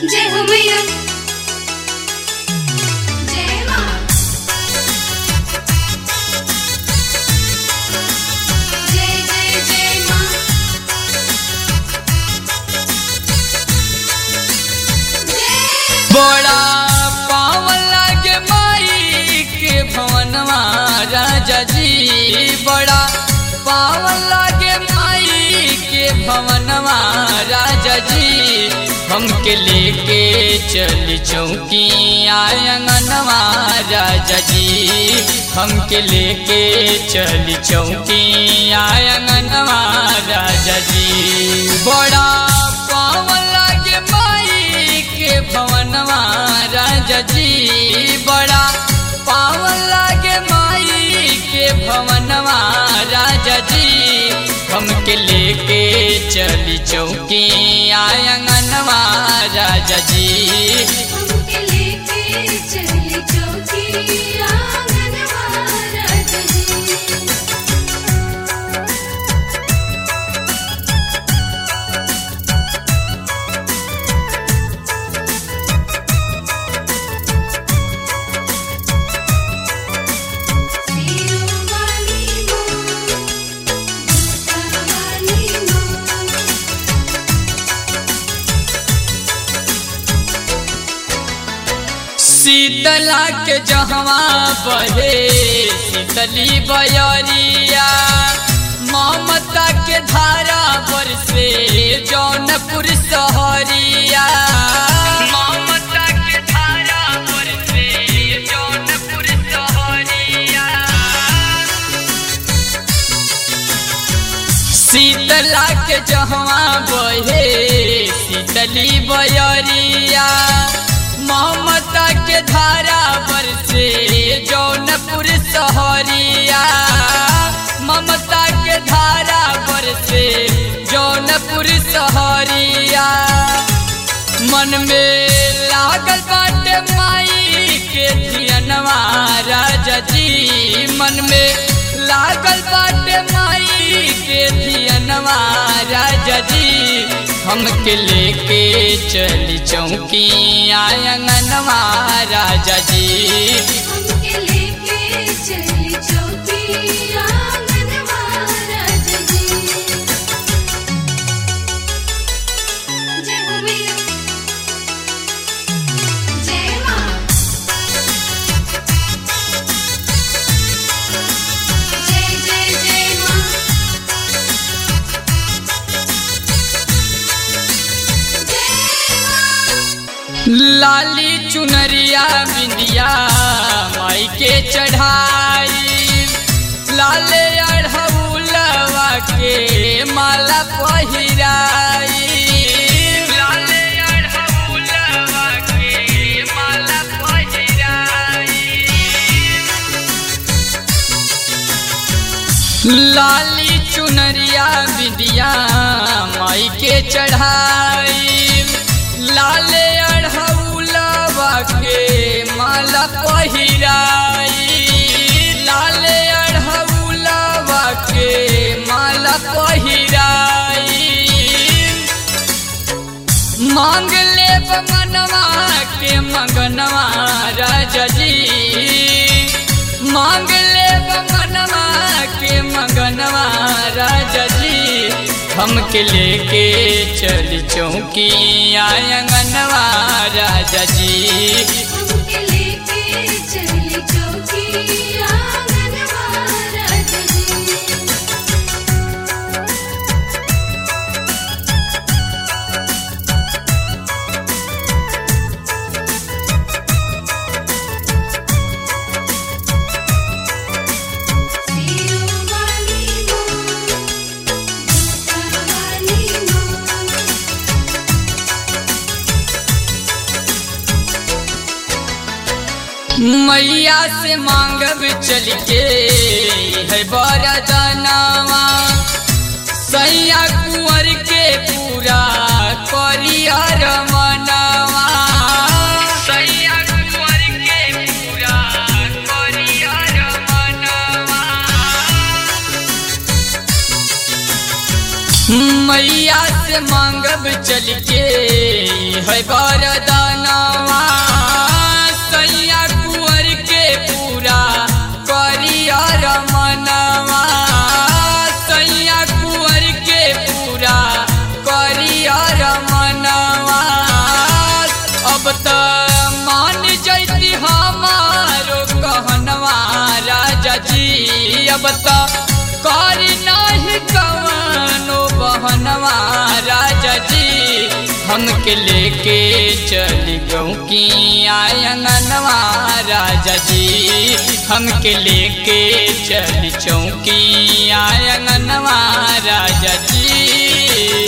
जय हो मैया जय माँ जय जय जय माँ जय बड़ा पावन लागे माई के भवनवा राजा जी बड़ा पावन लागे माई के भवनवा राजा जी हमके लेके चली चौकी आंगनवा राजा जी हमके लेके चली चौकी आंगनवा राजा जी बड़ा पावन लागे माई के भवनवा राजा जी बड़ा पावन लागे माई के भवनवा राजा जी हमके लेके चली चौकी आंगनवा राजा जी हमके लेके चली चौकी आंगनवा राजा जी सिरों वाली माँ दूसरा वाली माँ शीतला के जहवा बहे शीतली बयरिया ममता के धारा पर से जौनपुर सहरिया ममता के धारा पर से जौनपुर सहरिया शीतला के जहवा बहे शीतली बयरिया ममता के धारा पर से जौनपुर सहरिया ममता के धारा पर से जौनपुर सहरिया मन में लागल बाटे माई के धियनवा राजा जी मन में लागल बाटे माई के धियनवा राजा जी हमके लेके चली चौकी आंगनवा राजा जी हमके लेके चली चौकी आंगनवा राजा जी जय हो मैया जय माँ जय जय जय माँ जय माँ लाली चुनरिया बिंदिया माई के चढ़ाई लाले अढ़ौलवा के माला पहिराई लाले अढ़ौलवा के माला पहिराई लाली चुनरिया बिदिया माई के चढ़ाई लाले अढ़ौलवा के माला पहिराई लाले अढ़ौलवा के माला पहिराई मांग ले मनवा के मगनवा राजा जी मांग ले मनवा के मगनवा राजा जी हमके लेके चली चौकी आंगनवा राजा जी हमके लेके चली चौकी आंगनवा राजा जी सिरों वाली माँ दूसरा वाली माँ मैया से मांगब चल के है बड़ा दानावा सैया कुंवर के पूरा करियर मनावा सैया कुंवर के पूरा करियर मनावा मैया से से मांगब चल के है बरदानवा सैया कुंवर के पूरा करिया रमनवा सैया कुंवर के पूरा करिया रमनवा अब त मान जैती हमारो कहनवा राजा जी अब त करी नहीं कवनो बहनवा राजा जी हमके लेके चली गऊ की आयंगनवा राजा जी हमके लेके चली चौकी आयंगनवा राजा जी